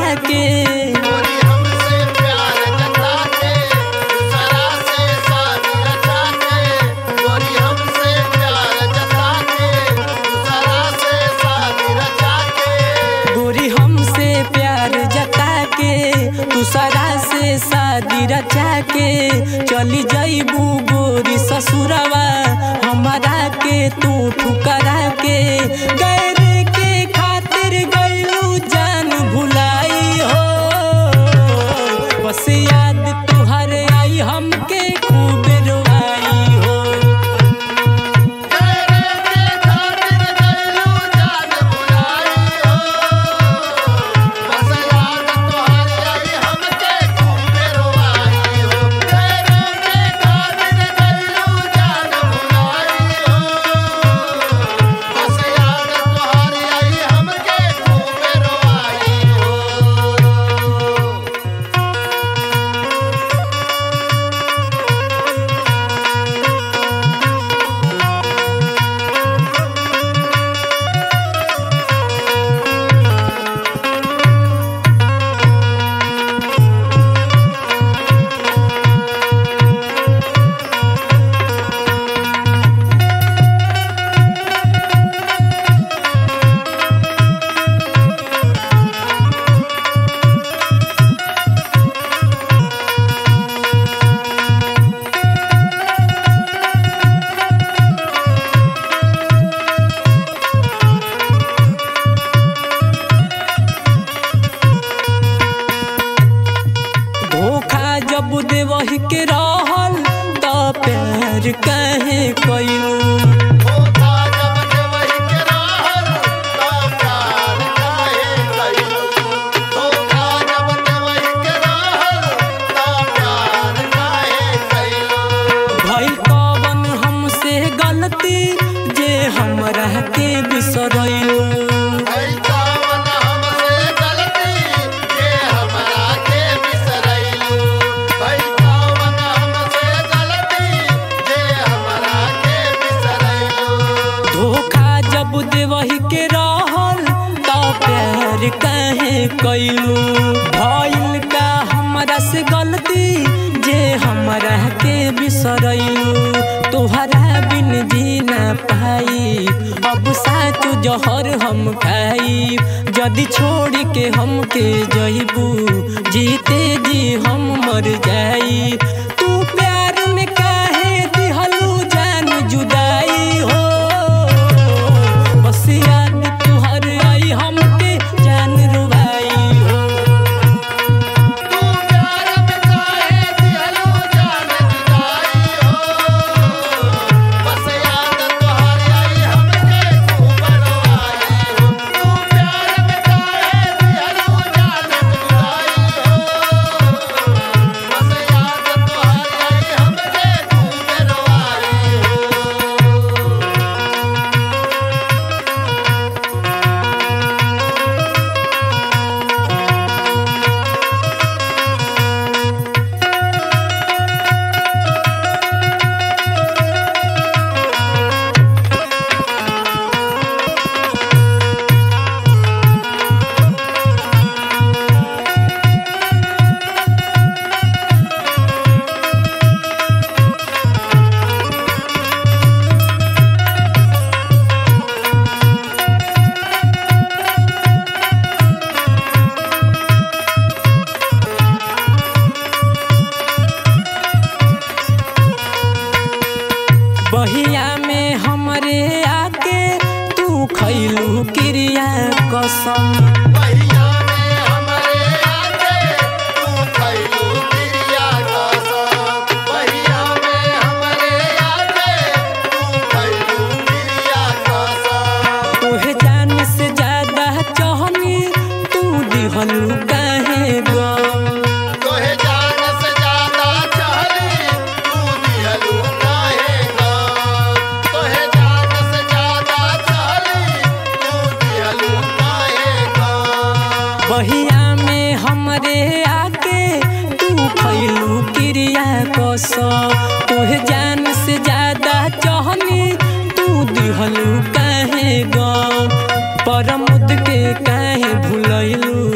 के गोरी हमसे प्यार जता के दूसरा से शादी रचा के गोरी हमसे प्यार जता के दूसरा से शादी रचा के गोरी हमसे प्यार जता के दूसरा से शादी रचा के चली जाइबू गोरी ससुरवा हमारा के तू ठुकरा के गैर के खातिर गइलू जान भुलाई हो बस याद तुहर आई हमके खूब रोआई हो तेरे के खातिर गइलू जान भुलाई हो बस याद तोहरी आई हमके खूब रोवाई हो तेरे के खातिर गइलू जान भुलाई हो बस याद तोहरी आई हमके खूब रोवाई हो धोखा जब देवही के रहल त प्यार कहे कइलू धोखा जब देवही के रहल त प्यार काहे कइलू धोखा जब देवही के रहल त प्यार काहे कइलू भइल कवन हमसे गलती जे हमरा के बिसरैलू भई कवन हमसे गलती जे हमरा के बिसरैलू भई कवन हमसे गलती जे हमरा के बिसरैलू धोखा जब देवही के रहल त प्यार कहे कइलू भइल का हमरा से गलती जे हमरा के बिसरैलू तोहरा बिन जी ना पाई अब साच जहर हम खाई जदि छोड़ के हमके जइबू जीते जी हम मर जाई तू प्यार में काहे दिहलू जान जुदाई हो बस याद तुहर आई हमके जान रुबाई हो तू प्यार में काहे दिहलू जान जुदाई हो बस याद तोहरी आई हमके खूब रोवाई हो तू प्यार में काहे दिहलू जान जुदाई हो बस याद तोहरी आई हमके खूब रोवाई हो बहिया में हमरे आके तू खैलू क्रिया कसम पहिया में हमरे आके तू खइलू क्रिया कसम पहिया में हमरे आके तू खइलू क्रिया कसम तोहे जान से ज्यादा चाहनी तू दिहलू काहे गम तोहे जान से ज्यादा चाहली तू दिहलू काहे गम तोहे जान से ज्यादा चाहली तू दिहलू काहे गम बहिया में हमरे आके तू खैलू क्रिया कसम तोहे जान से ज्यादा चाहनी तू दिहलू काहे गम परमुद के काहे भुलैलू